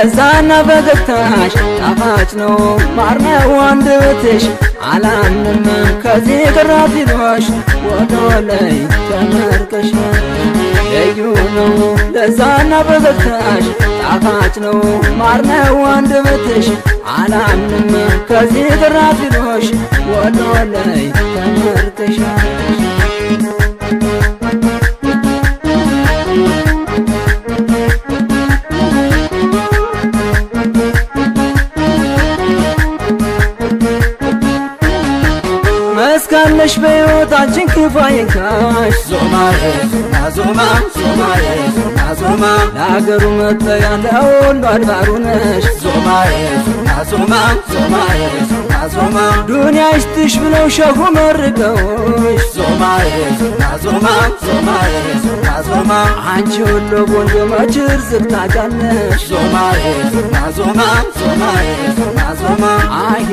ለዛና ፈገግታሽ ጣፋጭ ነው ማር ነው አንደበትሽ አላምንም ከዚህ ቅራት ይሎሽ ወደ ላይ ተመርቀሻል ልዩ ነው ለዛና ፈገግታሽ ጣፋጭ ነው ማር ነው አንደበትሽ አላምንም ከዚህ ቅራት ይሎሽ ወደ ላይ ተመርቀሻል መስካለሽ በሕይወታችን ክፉ አይንካሽ ዞማዬ ዞማ ዞማ ዞማዬ ዞማ ዞማ ለአገሩ መጠያ ለሁሉ አድባሩ ነሽ ዞማዬ ዞማ ዞማ ዞማዬ ዞማ ዞማ ዱንያ ይስጥሽ ብለው ሸሁ መርቀውሽ ዞማዬ ዞማ ዞማ ዞማዬ ዞማ ዞማ አንቺ ሁሉ ቆንጆ መችር ዝግታጫነሽ ዞማዬ ዞማ ዞማ ዞማዬ ዞማ ዞማ አሄ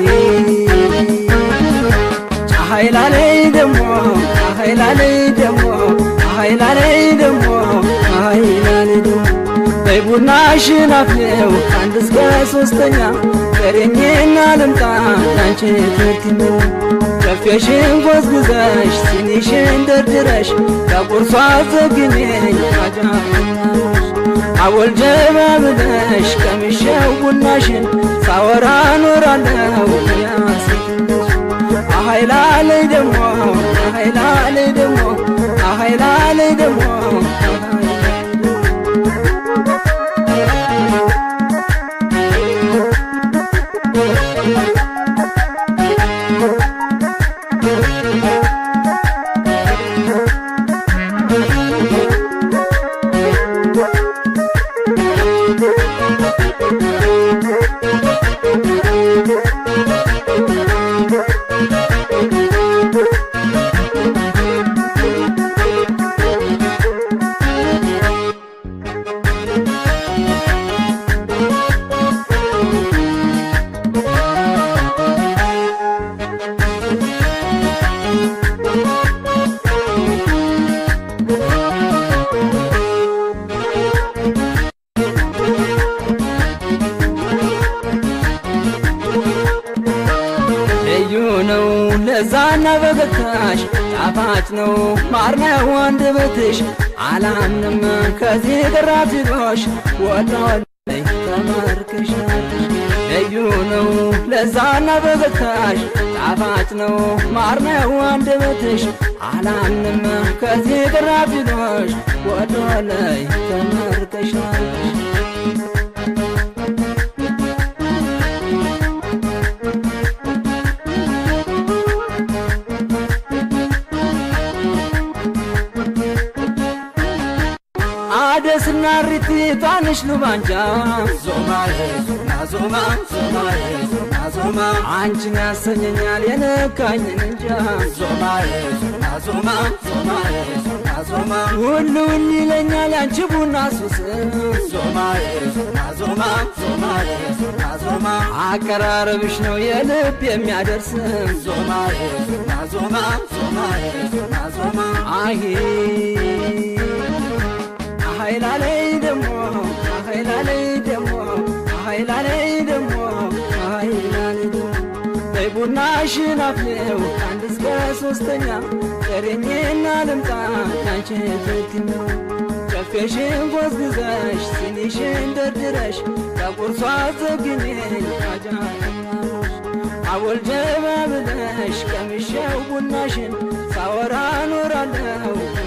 ኃይላለይ ደሞ ኃይላለይ ደሞ ኃይላለይ ደሞ ኃይላለይ ደሞ በቡናሽን አፍሌው አንድ እስከ ሶስተኛ ቀረኝና ልምጣ ላንቺ ትርክም ከፌሽን ጎዝጉዘሽ ሲኒሽን ደርድረሽ ከቁርሷ ዘግኔኝ አጃናሽ አወል ጀባ ብለሽ ቀምሼው ቡናሽን ሳወራ ኖራለሁ ያሴትነሽ አሃይላለይ ደሞ አሃይላለይ ደሞ አሃይላለይ ደሞ ልዩ ነው ለዛና ፈገግታሽ ጣፋጭ ነው ማር ነው አንደበትሽ አላምንም ከዚህ ቅራት ይሎሽ ወደ ላይ ተመርክሻለሽ ልዩ ነው ለዛና ፈገግታሽ ጣፋጭ ነው ማር ነው አንደበትሽ አላምንም ከዚህ ቅራት ይሎሽ ወደ ላይ ተመርክሻለሽ አደስና ሪቲ ጣንሽ ሉባንጃ ዞማዬ ዞማ ዞማ ዞማዬ ዞማ ዞማ አንቺን ያሰኘኛል የነካኝን እንጃ ዞማዬ ዞማ ዞማ ዞማዬ ዞማ ዞማ ሁሉን ይለኛል ያንቺ ቡና ሱስ ዞማዬ ዞማ ዞማ ዞማዬ ዞማ ዞማ አቀራረብሽ ነው የልብ የሚያደርስ ዞማዬ ዞማ ዞማ ዞማዬ ዞማ ዞማ አሄ አሃይላለይ ደሞ አሃይላለይ ደሞ አሃይላለይ ደሞ አሃይላለይ ደሞ በቡናሽን አፍሌው አንድ እስከ ሶስተኛ ቀረኝና ልምጣ ያንቺ ትክክል ነው ጨፌሽን ጎዝጉዘሽ ሲኒሽን ደርድረሽ ከቁርሷ ዘግኔኝ አጃኛሎሽ አወል ጀባ ብለሽ ቀምሼው ቡናሽን ሳወራ ኖራለሁ